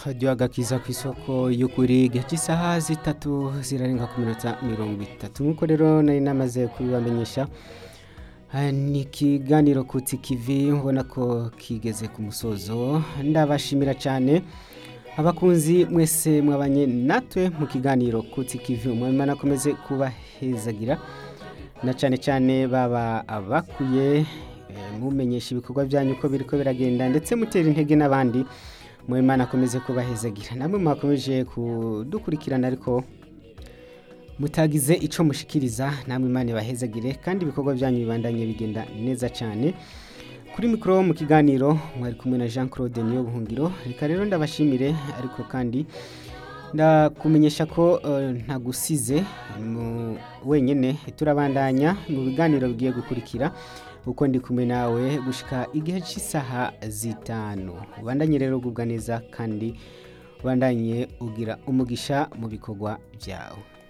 radiyo agakiza ku isoko y'ukuri igihe cy'isaha zitatu zirarenga ku minota mirongo itatu nk'uko rero nari namaze kubibamenyesha Ah, ni ikiganiro kutsi kivi ubona ko kigeze ku musozo ndabashimira cyane abakunzi mwese mwabanye natwe mu kiganiro kutsi kivi umwami akomeze kubahezagira na cyane cyane baba abakuye eh, mumenyesha ibikorwa byanyu uko biriko biragenda ndetse mutera intege n'abandi mwami akomeze kubahezagira namwe mwakomeje kudukurikirana ariko mutagize icyo mushikiriza namwe imana ibahezagire kandi ibikorwa byanyu bibandanye bigenda neza cyane kuri mikoro mu kiganiro mwari kumwe na jean claude niyo buhungiro reka rero ndabashimire ariko kandi ndakumenyesha ko eh, ntagusize mu- wenyine turabandanya mu biganiro bigiye gukurikira uko ndi kumwe nawe gushika igihe cy'isaha zitanu ubandanye rero ugubwa neza kandi ubandanye ugira umugisha mu bikorwa byawe